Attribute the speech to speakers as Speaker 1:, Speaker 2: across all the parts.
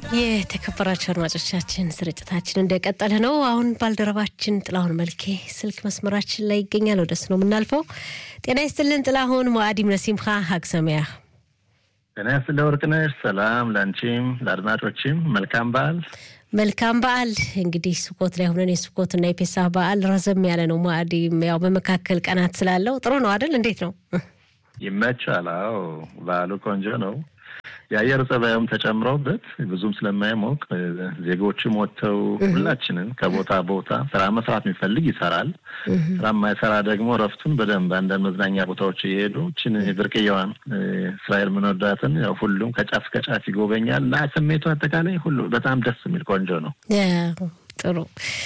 Speaker 1: የተከበራቸው አድማጮቻችን ስርጭታችን እንደቀጠለ ነው። አሁን ባልደረባችን ጥላሁን መልኬ ስልክ መስመራችን ላይ ይገኛል። ወደሱ ነው የምናልፈው። ጤና ይስጥልን ጥላሁን። ሞአዲም ነሲምካ ሀግ ሰሚያ
Speaker 2: ጤና ይስጥልኝ ወርቅነሽ። ሰላም ለአንቺም ለአድማጮችም መልካም በዓል።
Speaker 1: መልካም በዓል። እንግዲህ ስኮት ላይ ሆነን የስኮትና የፔሳህ በዓል ረዘም ያለ ነው። ሞአዲም ያው በመካከል ቀናት ስላለው ጥሩ ነው አይደል? እንዴት ነው?
Speaker 2: ይመቻል። አዎ በዓሉ ቆንጆ ነው። የአየር ጸባዩም ተጨምሮበት ብዙም ስለማይሞቅ ዜጎችም ወጥተው ሁላችንን ከቦታ ቦታ ስራ መስራት የሚፈልግ ይሰራል። ስራ የማይሰራ ደግሞ እረፍቱን በደንብ አንዳንድ መዝናኛ ቦታዎች እየሄዱ ችን ብርቅዬዋን እስራኤል ምንወዳትን ያው ሁሉም ከጫፍ ከጫፍ ይጎበኛል እና ስሜቱ አጠቃላይ ሁሉ በጣም ደስ የሚል ቆንጆ ነው።
Speaker 1: ጥሩ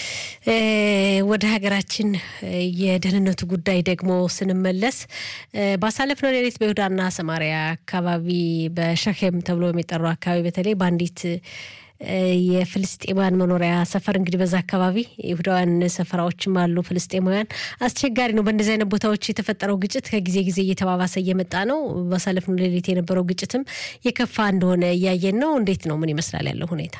Speaker 1: ወደ ሀገራችን የደህንነቱ ጉዳይ ደግሞ ስንመለስ ባሳለፍነው ሌሊት በይሁዳና ሰማሪያ አካባቢ በሸኬም ተብሎ የሚጠራው አካባቢ በተለይ በአንዲት የፍልስጤማውያን መኖሪያ ሰፈር እንግዲህ በዛ አካባቢ ይሁዳውያን ሰፈራዎችም አሉ። ፍልስጤማውያን አስቸጋሪ ነው። በእንደዚህ አይነት ቦታዎች የተፈጠረው ግጭት ከጊዜ ጊዜ እየተባባሰ እየመጣ ነው። ባሳለፍነው ሌሊት የነበረው ግጭትም የከፋ እንደሆነ እያየን ነው። እንዴት ነው? ምን ይመስላል ያለው ሁኔታ?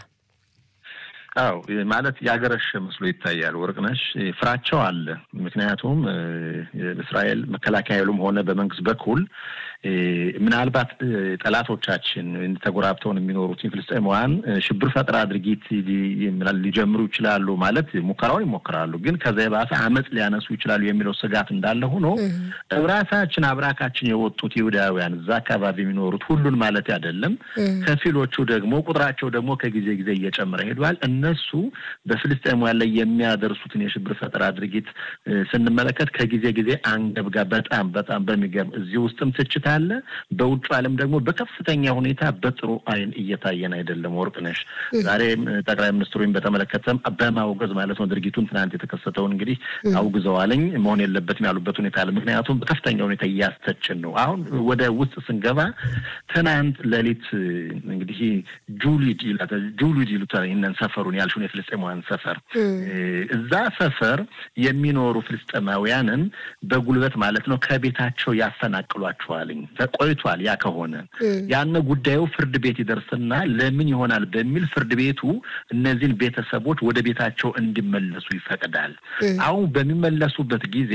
Speaker 2: አው ማለት ያገረሸ መስሎ ይታያል። ወርቅነሽ ፍራቸው አለ። ምክንያቱም እስራኤል መከላከያ ኃይሉም ሆነ በመንግስት በኩል ምናልባት ጠላቶቻችን ተጎራብተውን የሚኖሩት ፍልስጤማውያን ሽብር ፈጠራ ድርጊት ሊጀምሩ ይችላሉ ማለት ሙከራውን ይሞክራሉ፣ ግን ከዛ የባሰ አመፅ ሊያነሱ ይችላሉ የሚለው ስጋት እንዳለ ሆኖ ራሳችን አብራካችን የወጡት ይሁዳውያን እዛ አካባቢ የሚኖሩት ሁሉን ማለት አይደለም፣ ከፊሎቹ ደግሞ ቁጥራቸው ደግሞ ከጊዜ ጊዜ እየጨመረ ሄዷል። እነሱ በፍልስጤማውያን ላይ የሚያደርሱትን የሽብር ፈጠራ ድርጊት ስንመለከት ከጊዜ ጊዜ አንገብጋ በጣም በጣም በሚገርም እዚህ ውስጥም ትችት አለ። በውጭ ዓለም ደግሞ በከፍተኛ ሁኔታ በጥሩ አይን እየታየን አይደለም። ወርቅነሽ ዛሬም ጠቅላይ ሚኒስትሩን በተመለከተም በማውገዝ ማለት ነው ድርጊቱን ትናንት የተከሰተውን እንግዲህ አውግዘዋለኝ መሆን የለበትም ያሉበት ሁኔታ አለ። ምክንያቱም በከፍተኛ ሁኔታ እያስተችን ነው። አሁን ወደ ውስጥ ስንገባ ትናንት ሌሊት እንግዲህ ጁሊድ ጁሊድ ይሉታል ይህንን ሰፈሩን ያልሽውን የፍልስጤማውያን ሰፈር እዛ ሰፈር የሚኖሩ ፍልስጤማውያንን በጉልበት ማለት ነው ከቤታቸው ያፈናቅሏቸዋልኝ ቆይቷል። ያ ከሆነ ያን ጉዳዩ ፍርድ ቤት ይደርስና ለምን ይሆናል በሚል ፍርድ ቤቱ እነዚህን ቤተሰቦች ወደ ቤታቸው እንዲመለሱ ይፈቅዳል። አሁን በሚመለሱበት ጊዜ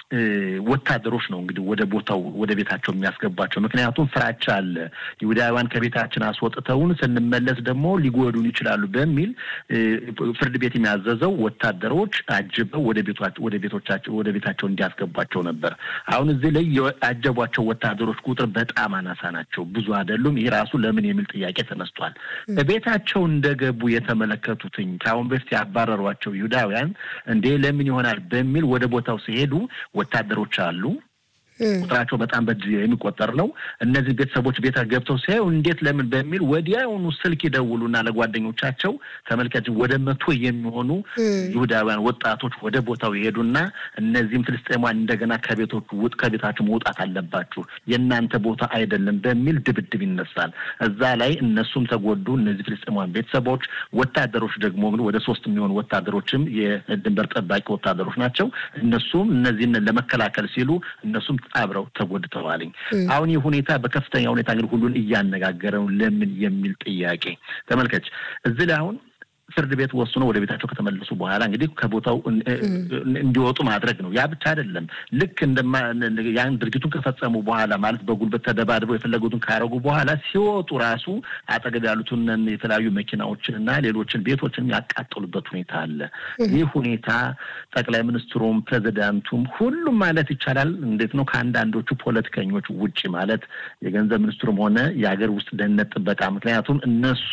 Speaker 2: ወታደሮች ነው እንግዲህ ወደ ቦታው ወደ ቤታቸው የሚያስገቧቸው። ምክንያቱም ፍራቻ አለ። ይሁዳውያን ከቤታችን አስወጥተውን ስንመለስ ደግሞ ሊጎዱን ይችላሉ በሚል ፍርድ ቤት የሚያዘዘው ወታደሮች አጅበው ወደ ወደ ቤቶቻቸው ወደ ቤታቸው እንዲያስገቧቸው ነበር። አሁን እዚህ ላይ ያጀቧቸው ወታደሮች ቁጥር በጣም አናሳ ናቸው፣ ብዙ አይደሉም። ይህ ራሱ ለምን የሚል ጥያቄ ተነስቷል። ቤታቸው እንደገቡ የተመለከቱትኝ ከአሁን በፊት ያባረሯቸው ይሁዳውያን እንዴ ለምን ይሆናል በሚል ወደ ቦታው ሲሄዱ ወታደሮች አሉ ቁጥራቸው በጣም በእጅ የሚቆጠር ነው። እነዚህ ቤተሰቦች ቤት ገብተው ሲያዩ እንዴት ለምን በሚል ወዲያውኑ ስልክ ይደውሉና ለጓደኞቻቸው ተመልካች ወደ መቶ የሚሆኑ ይሁዳውያን ወጣቶች ወደ ቦታው ይሄዱና እነዚህም ፍልስጤማውያን እንደገና ከቤቶቹ ውጥ ከቤታቸው መውጣት አለባችሁ የእናንተ ቦታ አይደለም በሚል ድብድብ ይነሳል። እዛ ላይ እነሱም ተጎዱ። እነዚህ ፍልስጤማውያን ቤተሰቦች፣ ወታደሮች ደግሞ ወደ ሶስት የሚሆኑ ወታደሮችም የድንበር ጠባቂ ወታደሮች ናቸው። እነሱም እነዚህን ለመከላከል ሲሉ እነሱም አብረው ተጎድተዋልኝ። አሁን ይህ ሁኔታ በከፍተኛ ሁኔታ እንግዲህ ሁሉን እያነጋገረው ለምን የሚል ጥያቄ ተመልከች። እዚህ ላይ አሁን ፍርድ ቤት ወስኖ ወደ ቤታቸው ከተመለሱ በኋላ እንግዲህ ከቦታው እንዲወጡ ማድረግ ነው። ያ ብቻ አይደለም። ልክ እንደማ ያን ድርጊቱን ከፈጸሙ በኋላ ማለት በጉልበት ተደባድበው የፈለጉትን ካረጉ በኋላ ሲወጡ ራሱ አጠገብ ያሉትን የተለያዩ መኪናዎችን እና ሌሎችን ቤቶችን ያቃጠሉበት ሁኔታ አለ። ይህ ሁኔታ ጠቅላይ ሚኒስትሩም ፕሬዚዳንቱም ሁሉም ማለት ይቻላል እንዴት ነው ከአንዳንዶቹ ፖለቲከኞች ውጭ ማለት የገንዘብ ሚኒስትሩም ሆነ የሀገር ውስጥ ደህንነት ጥበቃ ምክንያቱም እነሱ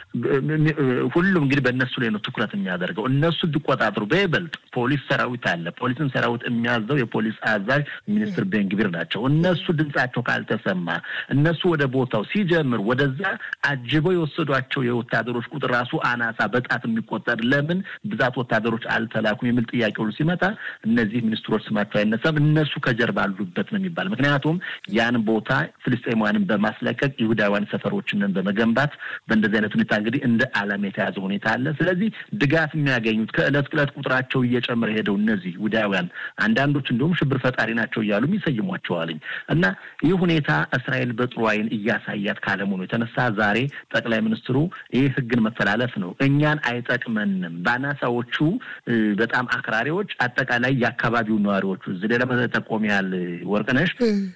Speaker 2: ሁሉም እንግዲህ በእነሱ ላይ ነው ትኩረት የሚያደርገው። እነሱ እንዲቆጣጠሩ በይበልጥ ፖሊስ ሰራዊት አለ። ፖሊስን ሰራዊት የሚያዘው የፖሊስ አዛዥ ሚኒስትር ቤንግቢር ናቸው። እነሱ ድምጻቸው ካልተሰማ እነሱ ወደ ቦታው ሲጀምር ወደዛ አጅበው የወሰዷቸው የወታደሮች ቁጥር ራሱ አናሳ በጣት የሚቆጠር ለምን ብዛት ወታደሮች አልተላኩም የሚል ጥያቄ ሁሉ ሲመጣ እነዚህ ሚኒስትሮች ስማቸው አይነሳም። እነሱ ከጀርባ አሉበት ነው የሚባል። ምክንያቱም ያን ቦታ ፍልስጤማውያንን በማስለቀቅ ይሁዳውያን ሰፈሮችንን በመገንባት በእንደዚህ አይነት ሁኔታ እንግዲህ እንደ ዓላማ የተያዘ ሁኔታ አለ። ስለዚህ ድጋፍ የሚያገኙት ከእለት ዕለት ቁጥራቸው እየጨመረ ሄደው እነዚህ ይሁዳውያን አንዳንዶች እንዲሁም ሽብር ፈጣሪ ናቸው እያሉ ይሰይሟቸዋልኝ እና ይህ ሁኔታ እስራኤል በጥሩ ዓይን እያሳያት ካለመሆኑ የተነሳ ዛሬ ጠቅላይ ሚኒስትሩ ይህ ሕግን መተላለፍ ነው፣ እኛን አይጠቅመንም። በአናሳዎቹ በጣም አክራሪዎች አጠቃላይ የአካባቢው ነዋሪዎቹ እዚህ ሌላ ጠቆም ያህል ወርቅነሽ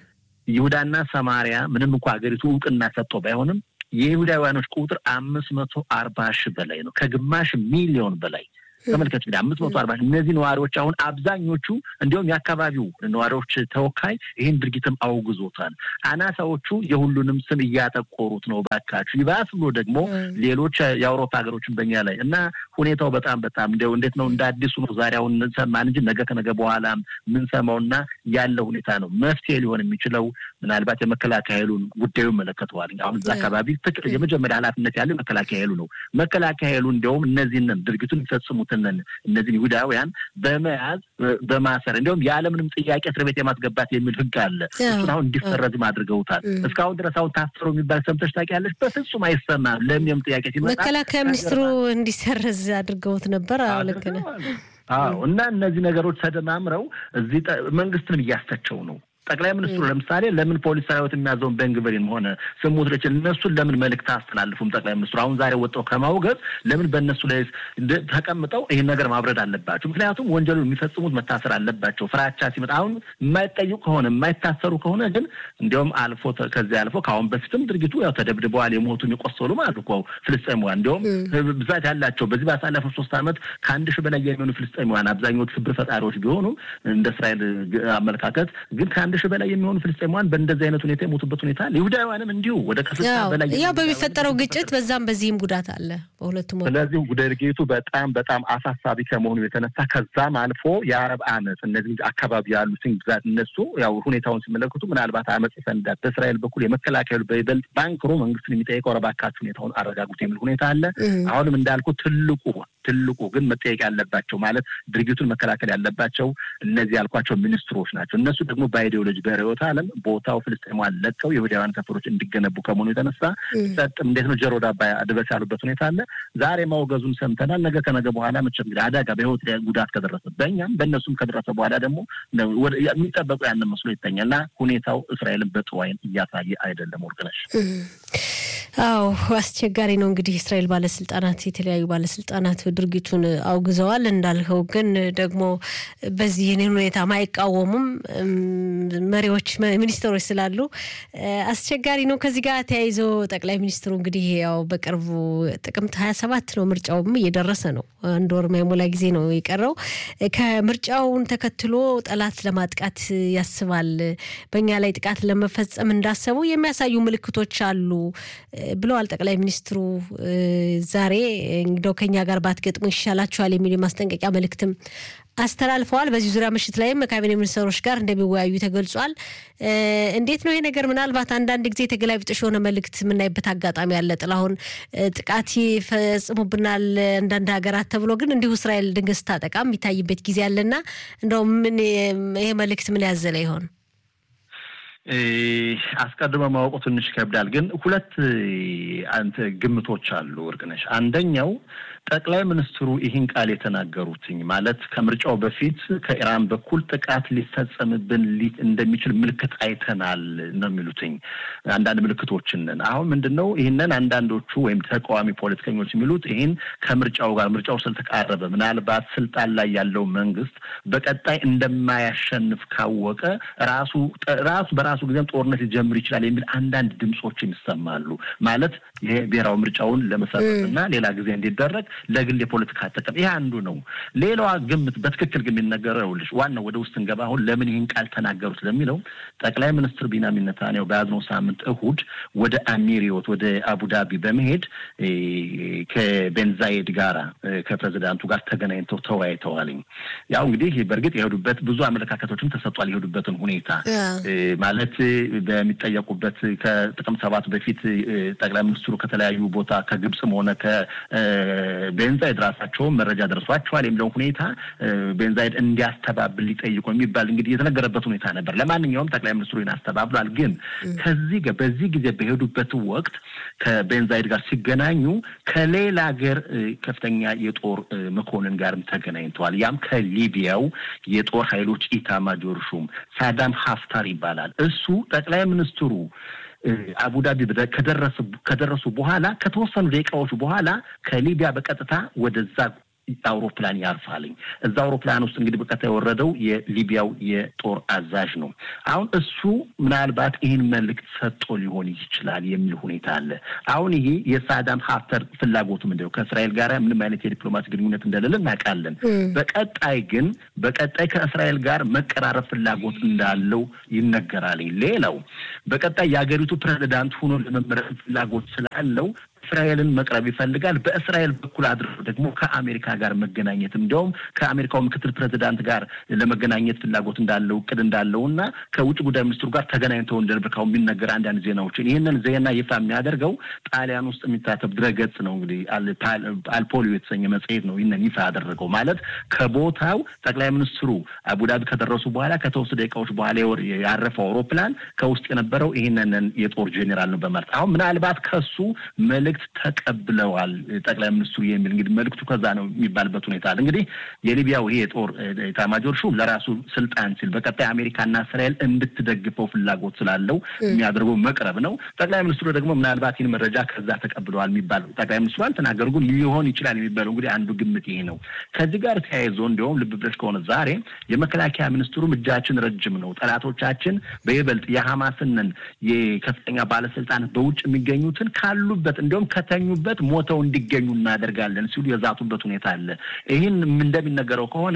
Speaker 2: ይሁዳና ሰማሪያ ምንም እንኳ ሀገሪቱ እውቅና ሰጥቶ ባይሆንም የይሁዳውያኖች ቁጥር አምስት መቶ አርባ ሺህ በላይ ነው። ከግማሽ ሚሊዮን በላይ ተመልከት እንግዲህ አምስት መቶ አርባ እነዚህ ነዋሪዎች አሁን አብዛኞቹ እንዲሁም የአካባቢው ነዋሪዎች ተወካይ ይህን ድርጊትም አውግዞታል። አናሳዎቹ የሁሉንም ስም እያጠቆሩት ነው። ባካችሁ ይባስ ብሎ ደግሞ ሌሎች የአውሮፓ ሀገሮችን በኛ ላይ እና ሁኔታው በጣም በጣም እንዲያው እንዴት ነው እንደ አዲሱ ነው ዛሬ አሁን ሰማን እንጂ ነገ ከነገ በኋላ የምንሰማውና ያለው ሁኔታ ነው። መፍትሄ ሊሆን የሚችለው ምናልባት የመከላከያ ኃይሉን ጉዳዩ ይመለከተዋል። አሁን እዛ አካባቢ የመጀመሪያ ኃላፊነት ያለው የመከላከያ ኃይሉ ነው። መከላከያ ኃይሉ እንዲያውም እነዚህንን ድርጊቱን የሚፈጽሙት እነዚህን ይሁዳውያን በመያዝ በማሰር እንዲሁም ያለምንም ጥያቄ እስር ቤት የማስገባት የሚል ሕግ አለ። እሱን አሁን እንዲሰረዝም አድርገውታል። እስካሁን ድረስ አሁን ታሰሩ የሚባል ሰምተሽ ታውቂያለሽ? በፍጹም አይሰማም። ለምንም ጥያቄ ሲመጣ
Speaker 1: መከላከያ ሚኒስትሩ እንዲሰረዝ አድርገውት ነበር። አዎ ልክ ነህ።
Speaker 2: አዎ እና እነዚህ ነገሮች ተደማምረው እዚህ መንግስትንም እያስተቸው ነው። ጠቅላይ ሚኒስትሩ ለምሳሌ ለምን ፖሊስ ሰራዊት የሚያዘውን ቤንግቪርን ሆነ ስሙትሪች እነሱን ለምን መልእክት አስተላልፉም? ጠቅላይ ሚኒስትሩ አሁን ዛሬ ወጥተው ከማውገዝ ለምን በእነሱ ላይ ተቀምጠው ይህን ነገር ማብረድ አለባቸው? ምክንያቱም ወንጀሉን የሚፈጽሙት መታሰር አለባቸው። ፍራቻ ሲመጣ አሁን የማይጠይቁ ከሆነ የማይታሰሩ ከሆነ ግን እንዲያውም አልፎ ከዚያ አልፎ ከአሁን በፊትም ድርጊቱ ያው ተደብድበዋል፣ የሞቱ የቆሰሉ ማለት እኮ ፍልስጤማውያን እንዲያውም ብዛት ያላቸው በዚህ ባሳለፈው ሶስት ዓመት ከአንድ ሺህ በላይ የሚሆኑ ፍልስጤማውያን አብዛኞቹ ሽብር ፈጣሪዎች ቢሆኑም እንደ እስራኤል አመለካከት ግን ከአንድ ሺህ በላይ የሚሆኑ ፍልስጤማውያን በእንደዚህ አይነት ሁኔታ የሞቱበት ሁኔታ አለ። ይሁዳውያንም እንዲሁ ወደ ከስልሳ በላይ
Speaker 1: ያው በሚፈጠረው ግጭት በዛም በዚህም ጉዳት አለ በሁለቱም።
Speaker 2: ስለዚህ ድርጊቱ በጣም በጣም አሳሳቢ ከመሆኑ የተነሳ ከዛም አልፎ የአረብ አመፅ እነዚህ አካባቢ ያሉትን ብዛት እነሱ ያው ሁኔታውን ሲመለከቱ ምናልባት አመፅ ይፈንዳል። በእስራኤል በኩል የመከላከሉ በይበልጥ ባንክሮ መንግስትን የሚጠይቀው ረባካችሁ ሁኔታውን አረጋጉት የሚል ሁኔታ አለ። አሁንም እንዳልኩ ትልቁ ትልቁ ግን መጠየቅ ያለባቸው ማለት ድርጊቱን መከላከል ያለባቸው እነዚህ ያልኳቸው ሚኒስትሮች ናቸው። እነሱ ደግሞ በአይዲዮሎጂ በርዕዮተ ዓለም ቦታው ፍልስጤማውያን ለቀው የይሁዳውያን ሰፈሮች እንዲገነቡ ከመሆኑ የተነሳ ጸጥም እንዴት ነው ጀሮ ዳባ ድበስ ያሉበት ሁኔታ አለ። ዛሬ ማውገዙን ሰምተናል። ነገ ከነገ በኋላ መቼም እንግዲህ አደጋ በህይወት ጉዳት ከደረሰ በእኛም በእነሱም ከደረሰ በኋላ ደግሞ የሚጠበቁ ያንን መስሎ ይተኛል እና ሁኔታው እስራኤልን በጥሩ ዓይን እያሳየ አይደለም። ወርቅነሽ
Speaker 1: አዎ አስቸጋሪ ነው። እንግዲህ እስራኤል ባለስልጣናት የተለያዩ ባለስልጣናት ድርጊቱን አውግዘዋል። እንዳልኸው ግን ደግሞ በዚህ ሁኔታ ማይቃወሙም መሪዎች ሚኒስትሮች ስላሉ አስቸጋሪ ነው። ከዚህ ጋር ተያይዞ ጠቅላይ ሚኒስትሩ እንግዲህ ያው በቅርቡ ጥቅምት ሀያ ሰባት ነው ምርጫውም እየደረሰ ነው። አንድ ወር ማይሞላ ጊዜ ነው የቀረው። ከምርጫውን ተከትሎ ጠላት ለማጥቃት ያስባል፣ በእኛ ላይ ጥቃት ለመፈጸም እንዳሰቡ የሚያሳዩ ምልክቶች አሉ ብለዋል ጠቅላይ ሚኒስትሩ ዛሬ እንደው ከኛ ጋር ባትገጥሙ ይሻላችኋል የሚል የማስጠንቀቂያ መልእክትም አስተላልፈዋል። በዚህ ዙሪያ ምሽት ላይም ካቢኔ ሚኒስትሮች ጋር እንደሚወያዩ ተገልጿል። እንዴት ነው ይሄ ነገር? ምናልባት አንዳንድ ጊዜ ተገላቢጦሽ የሆነ መልእክት የምናይበት አጋጣሚ አለ። ጥላሁን ጥቃት ይፈጽሙብናል አንዳንድ ሀገራት ተብሎ ግን እንዲሁ እስራኤል ድንገት ስታጠቃ የሚታይበት ጊዜ አለና እንደው ምን ይሄ መልእክት ምን ያዘለ ይሆን?
Speaker 2: አስቀድሞ ማወቁ ትንሽ ይከብዳል። ግን ሁለት አንተ ግምቶች አሉ እርግነሽ። አንደኛው ጠቅላይ ሚኒስትሩ ይህን ቃል የተናገሩትኝ ማለት ከምርጫው በፊት ከኢራን በኩል ጥቃት ሊፈጸምብን እንደሚችል ምልክት አይተናል ነው የሚሉትኝ አንዳንድ ምልክቶችን። አሁን ምንድን ነው ይህንን አንዳንዶቹ ወይም ተቃዋሚ ፖለቲከኞች የሚሉት ይህን ከምርጫው ጋር ምርጫው ስለተቃረበ ምናልባት ስልጣን ላይ ያለው መንግስት በቀጣይ እንደማያሸንፍ ካወቀ ራሱ ራሱ በራሱ ጊዜም ጦርነት ሊጀምር ይችላል የሚል አንዳንድ ድምፆች ይሰማሉ። ማለት ይሄ ብሔራዊ ምርጫውን ለመሰረት እና ሌላ ጊዜ እንዲደረግ ለግል የፖለቲካ ጥቅም ይሄ አንዱ ነው። ሌላዋ ግምት በትክክል ግን የሚነገረው ልጅ ዋናው ወደ ውስጥ እንገባ አሁን ለምን ይህን ቃል ተናገሩት ለሚለው ጠቅላይ ሚኒስትር ቢንያሚን ኔታንያሁ በያዝነው ሳምንት እሁድ ወደ አሚሪዮት ወደ አቡዳቢ በመሄድ ከቤንዛይድ ጋራ ከፕሬዚዳንቱ ጋር ተገናኝተው ተወያይተዋልኝ። ያው እንግዲህ በእርግጥ የሄዱበት ብዙ አመለካከቶችም ተሰጧል። የሄዱበትን ሁኔታ ማለት ዓመት በሚጠየቁበት ከጥቅም ሰባት በፊት ጠቅላይ ሚኒስትሩ ከተለያዩ ቦታ ከግብፅም ሆነ ከቤንዛይድ ራሳቸውን መረጃ ደርሷቸዋል የሚለውን ሁኔታ ቤንዛይድ እንዲያስተባብል ሊጠይቁ የሚባል እንግዲህ የተነገረበት ሁኔታ ነበር። ለማንኛውም ጠቅላይ ሚኒስትሩ ይህን አስተባብሏል። ግን ከዚህ በዚህ ጊዜ በሄዱበት ወቅት ከቤንዛይድ ጋር ሲገናኙ ከሌላ ሀገር ከፍተኛ የጦር መኮንን ጋርም ተገናኝተዋል። ያም ከሊቢያው የጦር ኃይሎች ኢታማጆር ሹም ሳዳም ሀፍታር ይባላል። እሱ ጠቅላይ ሚኒስትሩ አቡዳቢ ከደረሱ በኋላ ከተወሰኑ ደቂቃዎች በኋላ ከሊቢያ በቀጥታ ወደዛ አውሮፕላን ያርፋልኝ። እዛ አውሮፕላን ውስጥ እንግዲህ በቀጥታ የወረደው የሊቢያው የጦር አዛዥ ነው። አሁን እሱ ምናልባት ይህን መልእክት ሰጥቶ ሊሆን ይችላል የሚል ሁኔታ አለ። አሁን ይሄ የሳዳም ሀፍተር ፍላጎቱ ምንድን ነው? ከእስራኤል ጋር ምንም አይነት የዲፕሎማሲ ግንኙነት እንደሌለ እናውቃለን። በቀጣይ ግን በቀጣይ ከእስራኤል ጋር መቀራረብ ፍላጎት እንዳለው ይነገራልኝ። ሌላው በቀጣይ የሀገሪቱ ፕሬዚዳንት ሆኖ ለመመረጥ ፍላጎት ስላለው እስራኤልን መቅረብ ይፈልጋል። በእስራኤል በኩል አድርጎ ደግሞ ከአሜሪካ ጋር መገናኘት እንዲያውም ከአሜሪካው ምክትል ፕሬዚዳንት ጋር ለመገናኘት ፍላጎት እንዳለው እቅድ እንዳለው እና ከውጭ ጉዳይ ሚኒስትሩ ጋር ተገናኝተው እንደነበርካው የሚነገር አንዳንድ ዜናዎችን ይህንን ዜና ይፋ የሚያደርገው ጣሊያን ውስጥ የሚታተብ ድረገጽ ነው። እንግዲህ አልፖሊዮ የተሰኘ መጽሔት ነው ይህንን ይፋ ያደረገው። ማለት ከቦታው ጠቅላይ ሚኒስትሩ አቡዳቢ ከደረሱ በኋላ ከተወሰኑ ደቂቃዎች በኋላ ያረፈው አውሮፕላን ከውስጥ የነበረው ይህንን የጦር ጄኔራል ነው በማለት አሁን ምናልባት ከሱ መልእክት ተቀብለዋል ጠቅላይ ሚኒስትሩ የሚል እንግዲህ መልእክቱ ከዛ ነው የሚባልበት ሁኔታ አለ። እንግዲህ የሊቢያው ይሄ የጦር ኤታማዦር ሹም ለራሱ ስልጣን ሲል በቀጣይ አሜሪካና እስራኤል እንድትደግፈው ፍላጎት ስላለው የሚያደርገው መቅረብ ነው። ጠቅላይ ሚኒስትሩ ደግሞ ምናልባት ይህን መረጃ ከዛ ተቀብለዋል የሚባለው ጠቅላይ ሚኒስትሩ አልተናገሩ፣ ግን ሊሆን ይችላል የሚባለው እንግዲህ አንዱ ግምት ይሄ ነው። ከዚህ ጋር ተያይዞ እንዲሁም ልብ ብለሽ ከሆነ ዛሬ የመከላከያ ሚኒስትሩም እጃችን ረጅም ነው፣ ጠላቶቻችን በይበልጥ የሐማስንን የከፍተኛ ባለስልጣናት በውጭ የሚገኙትን ካሉበት እንዲሁም ከተኙበት ሞተው እንዲገኙ እናደርጋለን ሲሉ የዛቱበት ሁኔታ አለ። ይህን እንደሚነገረው ከሆነ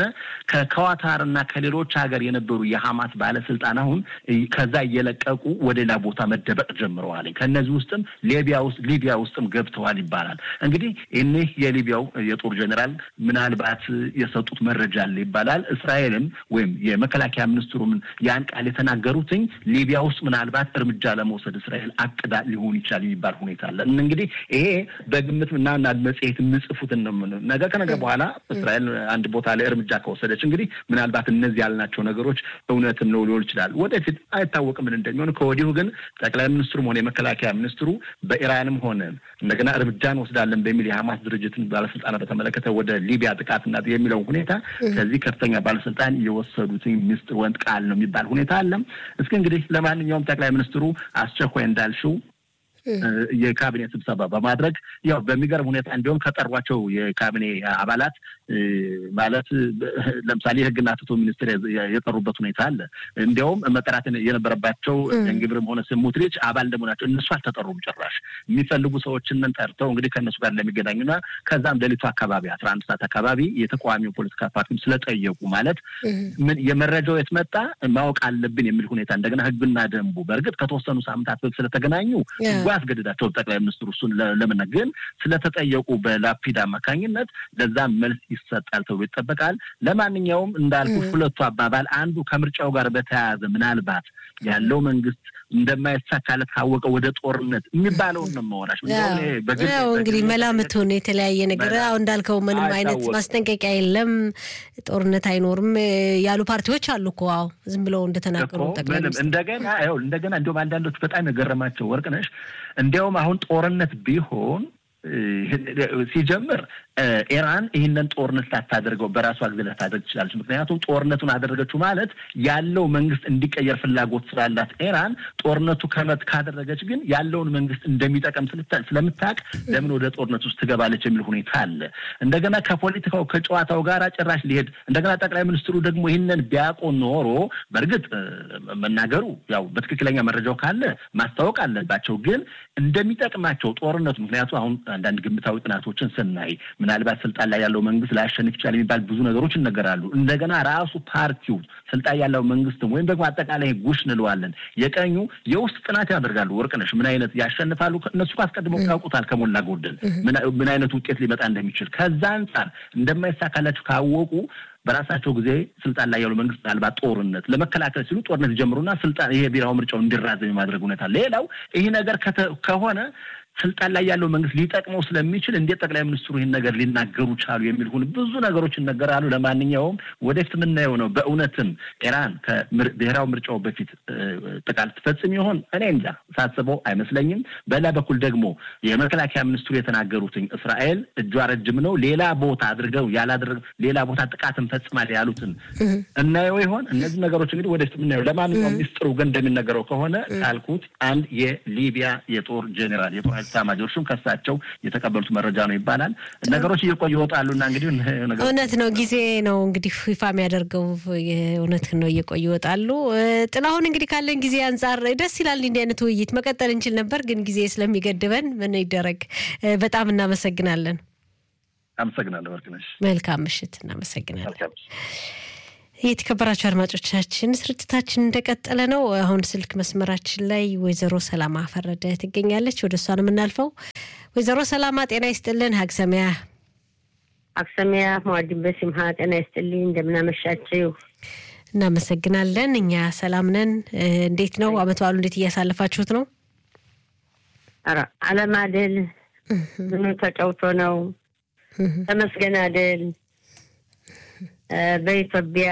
Speaker 2: ከኳታር እና ከሌሎች ሀገር የነበሩ የሐማስ ባለስልጣን አሁን ከዛ እየለቀቁ ወደ ሌላ ቦታ መደበቅ ጀምረዋል። ከእነዚህ ውስጥም ሊቢያ ውስጥ ሊቢያ ውስጥም ገብተዋል ይባላል። እንግዲህ እኒህ የሊቢያው የጦር ጀኔራል ምናልባት የሰጡት መረጃ አለ ይባላል። እስራኤልም ወይም የመከላከያ ሚኒስትሩም ያን ቃል የተናገሩትኝ ሊቢያ ውስጥ ምናልባት እርምጃ ለመውሰድ እስራኤል አቅዳ ሊሆን ይችላል የሚባል ሁኔታ አለ። እንግዲህ ይሄ በግምት እና መጽሔት የምጽፉትን ነው። ነገ ከነገ በኋላ እስራኤል አንድ ቦታ ላይ እርምጃ ከወሰደች እንግዲህ ምናልባት እነዚህ ያልናቸው ነገሮች እውነትም ነው ሊሆን ይችላል። ወደፊት አይታወቅም ምን እንደሚሆን። ከወዲሁ ግን ጠቅላይ ሚኒስትሩም ሆነ የመከላከያ ሚኒስትሩ በኢራንም ሆነ እንደገና እርምጃ እንወስዳለን በሚል የሐማስ ድርጅትን ባለስልጣናት በተመለከተ ወደ ሊቢያ ጥቃትና የሚለው ሁኔታ ከዚህ ከፍተኛ ባለስልጣን የወሰዱትን ሚስጥር ወንድ ቃል ነው የሚባል ሁኔታ አለ። እስኪ እንግዲህ ለማንኛውም ጠቅላይ ሚኒስትሩ አስቸኳይ እንዳልሽው የካቢኔ ስብሰባ በማድረግ ያው በሚገርም ሁኔታ እንዲሁም ከጠሯቸው የካቢኔ አባላት ማለት ለምሳሌ የሕግና ፍትህ ሚኒስትር የጠሩበት ሁኔታ አለ። እንዲያውም መጠራት የነበረባቸው እንግብርም ሆነ ስሙትሪች አባል እንደመሆናቸው እነሱ አልተጠሩም። ጭራሽ የሚፈልጉ ሰዎችን ጠርተው እንግዲህ ከእነሱ ጋር እንደሚገናኙና ከዛም ሌሊቱ አካባቢ አስራ አንድ ሰዓት አካባቢ የተቃዋሚው ፖለቲካ ፓርቲም ስለጠየቁ ማለት ምን የመረጃው የት መጣ ማወቅ አለብን የሚል ሁኔታ እንደገና ሕግና ደንቡ በእርግጥ ከተወሰኑ ሳምንታት በፊት ስለተገናኙ ያስገድዳቸው ጠቅላይ ሚኒስትሩ እሱን ለምን ግን ስለተጠየቁ በላፒድ አማካኝነት ለዛም መልስ ይሰጣል ተብሎ ይጠበቃል። ለማንኛውም እንዳልኩ ሁለቱ አባባል አንዱ ከምርጫው ጋር በተያያዘ ምናልባት ያለው መንግስት እንደማይሳካለት ካወቀ ወደ ጦርነት የሚባለውን ነው መሆናች
Speaker 1: ያው እንግዲህ መላምቱን የተለያየ ነገር አሁ እንዳልከው ምንም አይነት ማስጠንቀቂያ የለም፣ ጦርነት አይኖርም ያሉ ፓርቲዎች አሉ እኮ አዎ ዝም ብለው እንደተናገሩ ጠቅላይ
Speaker 2: እንደገና ይኸውልህ እንደገና እንዲሁም አንዳንዶች በጣም የገረማቸው ወርቅነሽ እንዲያውም አሁን ጦርነት ቢሆን ሲጀምር ኢራን ይህንን ጦርነት ላታደርገው በራሷ ጊዜ ላታደርግ ትችላለች። ምክንያቱም ጦርነቱን አደረገችው ማለት ያለው መንግስት እንዲቀየር ፍላጎት ስላላት ኢራን ጦርነቱ ከመት ካደረገች ግን ያለውን መንግስት እንደሚጠቀም ስለምታውቅ ለምን ወደ ጦርነት ውስጥ ትገባለች የሚል ሁኔታ አለ። እንደገና ከፖለቲካው ከጨዋታው ጋር ጭራሽ ሊሄድ እንደገና ጠቅላይ ሚኒስትሩ ደግሞ ይህንን ቢያውቁ ኖሮ በእርግጥ መናገሩ ያው በትክክለኛ መረጃው ካለ ማስታወቅ አለባቸው። ግን እንደሚጠቅማቸው ጦርነቱ ምክንያቱ አሁን አንዳንድ ግምታዊ ጥናቶችን ስናይ ምናልባት ስልጣን ላይ ያለው መንግስት ላያሸንፍ ይችላል የሚባል ብዙ ነገሮች ይነገራሉ። እንደገና ራሱ ፓርቲው ስልጣን ያለው መንግስትም ወይም ደግሞ አጠቃላይ ጉሽ እንለዋለን የቀኙ የውስጥ ጥናት ያደርጋሉ። ወርቅነሽ ምን አይነት ያሸንፋሉ? እነሱ አስቀድመው ያውቁታል ከሞላ ጎደል ምን አይነት ውጤት ሊመጣ እንደሚችል ከዛ አንጻር እንደማይሳካላቸው ካወቁ በራሳቸው ጊዜ ስልጣን ላይ ያሉ መንግስት ምናልባት ጦርነት ለመከላከል ሲሉ ጦርነት ይጀምሩና ስልጣን ይሄ ብሔራዊ ምርጫው እንዲራዘም የማድረግ ሁኔታ። ሌላው ይህ ነገር ከሆነ ስልጣን ላይ ያለው መንግስት ሊጠቅመው ስለሚችል እንዴት ጠቅላይ ሚኒስትሩ ይህን ነገር ሊናገሩ ቻሉ የሚል ሁን ብዙ ነገሮች ይነገራሉ። ለማንኛውም ወደፊት የምናየው ነው። በእውነትም ኢራን ከብሔራዊ ምርጫው በፊት ጥቃት ትፈጽም ይሆን? እኔ እንጃ፣ ሳስበው አይመስለኝም። በሌላ በኩል ደግሞ የመከላከያ ሚኒስትሩ የተናገሩትኝ እስራኤል እጇ ረጅም ነው፣ ሌላ ቦታ አድርገው ያላደረግ ሌላ ቦታ ጥቃት እንፈጽማል ያሉትን እናየው ይሆን? እነዚህ ነገሮች እንግዲህ ወደፊት የምናየው። ለማንኛውም ሚኒስትሩ ግን እንደሚነገረው ከሆነ ካልኩት አንድ የሊቢያ የጦር ጄኔራል የጦር ኤታማዦር ሹም ከሳቸው የተቀበሉት መረጃ ነው ይባላል። ነገሮች እየቆዩ ይወጣሉና እንግዲህ
Speaker 1: እውነት ነው ጊዜ ነው እንግዲህ ይፋ የሚያደርገው እውነት ነው እየቆዩ ይወጣሉ። ጥላሁን እንግዲህ ካለን ጊዜ አንጻር ደስ ይላል። እንዲህ አይነት ውይይት መቀጠል እንችል ነበር፣ ግን ጊዜ ስለሚገድበን ምን ይደረግ። በጣም እናመሰግናለን።
Speaker 2: አመሰግናለሁ ወርቅነሽ።
Speaker 1: መልካም ምሽት። እናመሰግናለን። የተከበራችሁ አድማጮቻችን ስርጭታችን እንደቀጠለ ነው። አሁን ስልክ መስመራችን ላይ ወይዘሮ ሰላማ ፈረደ ትገኛለች። ወደ እሷ ነው የምናልፈው። ወይዘሮ ሰላማ ጤና ይስጥልን። ሀግሰሚያ
Speaker 3: ሀግሰሚያ መዋድን በሲምሃ ጤና ይስጥልኝ። እንደምናመሻችው
Speaker 1: እናመሰግናለን። እኛ ሰላም ነን። እንዴት ነው አመት በዓሉ? እንዴት እያሳለፋችሁት ነው?
Speaker 3: ኧረ አለም አደል ምኑ ተጫውቶ ነው ተመስገን አደል በኢትዮጵያ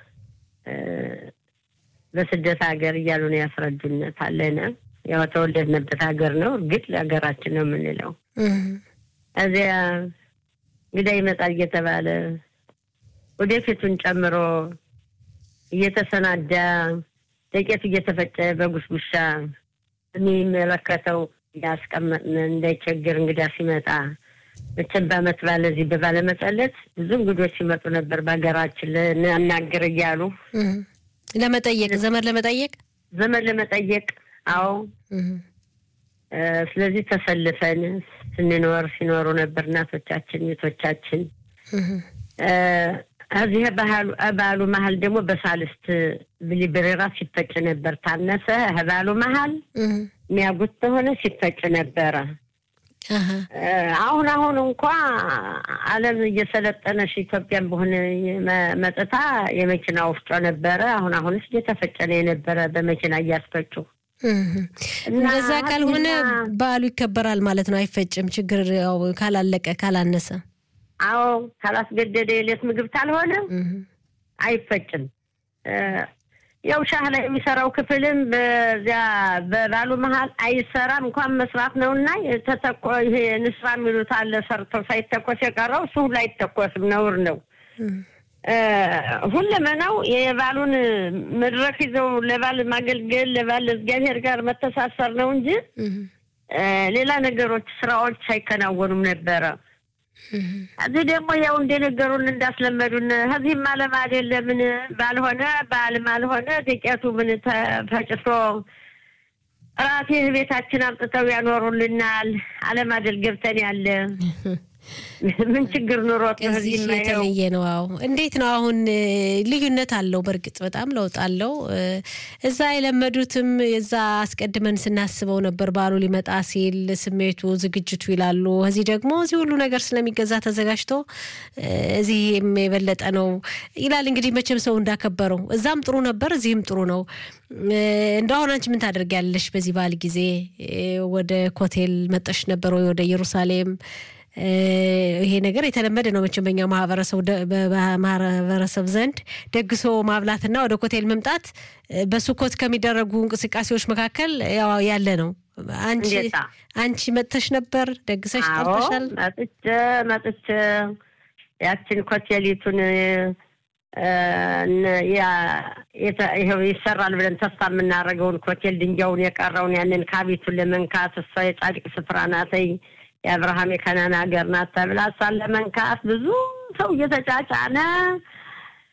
Speaker 3: በስደት ሀገር እያሉ ነው ያስረዱነት አለነ ያው ተወለድንበት ሀገር ነው። እርግጥ ለሀገራችን ነው የምንለው። እዚያ እንግዳ ይመጣል እየተባለ ወደፊቱን ጨምሮ እየተሰናዳ ዱቄቱ እየተፈጨ በጉሽጉሻ የሚመለከተው ያስቀመጥን እንዳይቸግር እንግዳ ሲመጣ መቼም በዓመት ባለ እዚህ በባለመጸለት ብዙ እንግዶች ሲመጡ ነበር። በሀገራችን ልናናግር እያሉ
Speaker 1: ለመጠየቅ ዘመድ ለመጠየቅ
Speaker 3: ዘመድ ለመጠየቅ አዎ። ስለዚህ ተሰልፈን ስንኖር ሲኖሩ ነበር እናቶቻችን ቤቶቻችን። እዚህ ባህሉ መሀል ደግሞ በሳልስት ብሊብሬራ ሲፈጭ ነበር። ታነሰ ባህሉ መሀል የሚያጉት ከሆነ ሲፈጭ ነበረ። አሁን አሁን እንኳ ዓለም እየሰለጠነሽ ኢትዮጵያን በሆነ መጥታ የመኪና ወፍጮ ነበረ። አሁን አሁንስ እየተፈጨ ነው የነበረ በመኪና እያስፈጩ።
Speaker 1: እንደዛ ካልሆነ በዓሉ ይከበራል ማለት ነው። አይፈጭም። ችግር ያው ካላለቀ ካላነሰ፣
Speaker 3: አዎ ካላስገደደ የሌት ምግብ ካልሆነ አይፈጭም። ያው ሻህ ላይ የሚሰራው ክፍልም በዚያ በባሉ መሀል አይሰራም። እንኳን መስራት ነው እና ተተኮ ይሄ ንስራ የሚሉት አለ ሰርተው ሳይተኮስ የቀረው እሱ ሁሉ አይተኮስም፣ ነውር ነው። ሁለመናው የባሉን መድረክ ይዘው ለባል ማገልገል ለባል እግዚአብሔር ጋር መተሳሰር ነው እንጂ ሌላ ነገሮች ስራዎች አይከናወኑም ነበረ። እዚህ ደግሞ ያው እንደነገሩን እንዳስለመዱን ከዚህም አለም አይደለምን ባልሆነ በዓልም አልሆነ ዱቄቱ ምን ተፈጭቶ ራሴ ቤታችን አምጥተው ያኖሩልናል። አለም አይደል ገብተን ያለ ምን ችግር ኑሮት ነው?
Speaker 1: እዚህ የተለየ ነው። አዎ እንዴት ነው አሁን? ልዩነት አለው። በእርግጥ በጣም ለውጥ አለው። እዛ የለመዱትም እዛ አስቀድመን ስናስበው ነበር በዓሉ ሊመጣ ሲል ስሜቱ፣ ዝግጅቱ ይላሉ። እዚህ ደግሞ እዚህ ሁሉ ነገር ስለሚገዛ ተዘጋጅቶ እዚህም የበለጠ ነው ይላል። እንግዲህ መቼም ሰው እንዳከበረው እዛም ጥሩ ነበር፣ እዚህም ጥሩ ነው። እንደ አሁን አንቺ ምን ታደርጊያለሽ በዚህ በዓል ጊዜ? ወደ ኮቴል መጠሽ ነበር ወይ ወደ ኢየሩሳሌም? ይሄ ነገር የተለመደ ነው መቼም በኛ ማህበረሰብ ዘንድ ደግሶ ማብላትና ወደ ኮቴል መምጣት በሱኮት ከሚደረጉ እንቅስቃሴዎች መካከል ያው ያለ ነው። አንቺ አንቺ መጥተሽ ነበር ደግሰሽ ጠርተሻል?
Speaker 3: መጥቼ መጥቼ ያችን ኮቴሊቱን ይኸው ይሰራል ብለን ተስፋ የምናደርገውን ኮቴል ድንጋዩን የቀረውን ያንን ካቢቱን ለመንካት እሷ የጻድቅ ስፍራ ናተይ የአብርሃም የከናን ሀገር ናት ተብላ እሷን ለመንካት ብዙ ሰው እየተጫጫነ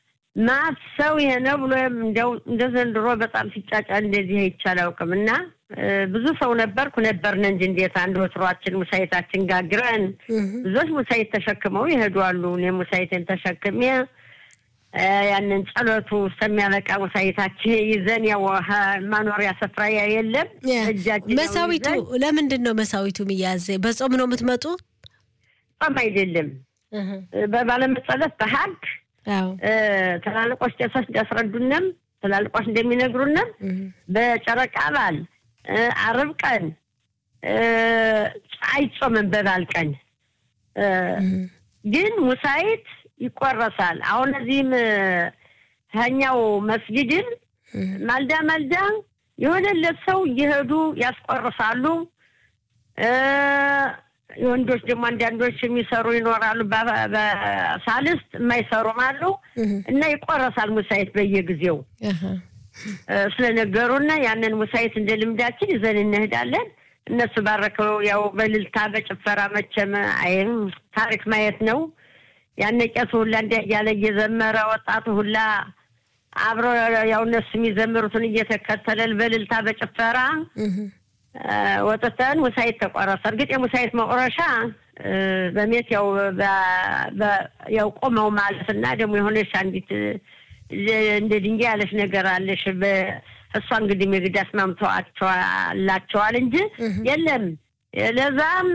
Speaker 3: ማት ሰው ይሄ ነው ብሎ እንደው እንደ ዘንድሮ በጣም ሲጫጫ እንደዚህ አይቼ አላውቅም። እና ብዙ ሰው ነበርኩ ነበርን እንጂ እንዴት አንድ ወትሯችን ሙሳይታችን ጋግረን ብዙዎች ሙሳይት ተሸክመው ይሄዱ አሉ። እኔ ሙሳይትን ተሸክሜ ያንን ጸሎቱ እስከሚያበቃ ሙሳይታችን ይዘን ያው ማኖሪያ ስፍራ የለም እጃችን
Speaker 1: መሳዊቱ ለምንድን ነው መሳዊቱ የሚያዝ? በጾም ነው የምትመጡ?
Speaker 3: ጾም አይደለም በባለመጸለት በሀግ ትላልቆች ቄሶች እንዲያስረዱንም ትላልቆች እንደሚነግሩንም በጨረቃ በዓል አርብ ቀን አይጾምም። በበዓል ቀን ግን ሙሳይት ይቆረሳል። አሁን እዚህም ከኛው መስጊድን ማልዳ ማልዳ የሆነለት ሰው እየሄዱ ያስቆርሳሉ። የወንዶች ደግሞ አንዳንዶች የሚሰሩ ይኖራሉ። በሳልስት የማይሰሩም አሉ እና ይቆረሳል ሙሳይት በየጊዜው ስለነገሩና ያንን ሙሳይት እንደ ልምዳችን ይዘን እንሄዳለን። እነሱ ባረከው ያው በልልታ በጭፈራ መቼም አይም ታሪክ ማየት ነው። ያነ ቄሱ ሁላ እንደ እያለ እየዘመረ ወጣቱ ሁላ አብሮ ያው እነሱ የሚዘምሩትን እየተከተለል በልልታ በጭፈራ ወጥተን ሙሳይት ተቆረሰ። እርግጥ የሙሳይት መቁረሻ በሜት ያው ያው ቆመው ማለት እና ደግሞ የሆነች አንዲት እንደ ድንጋይ ያለች ነገር አለሽ። እሷ እንግዲህ ምግድ አስማምተዋቸዋላቸዋል እንጂ የለም ለዛም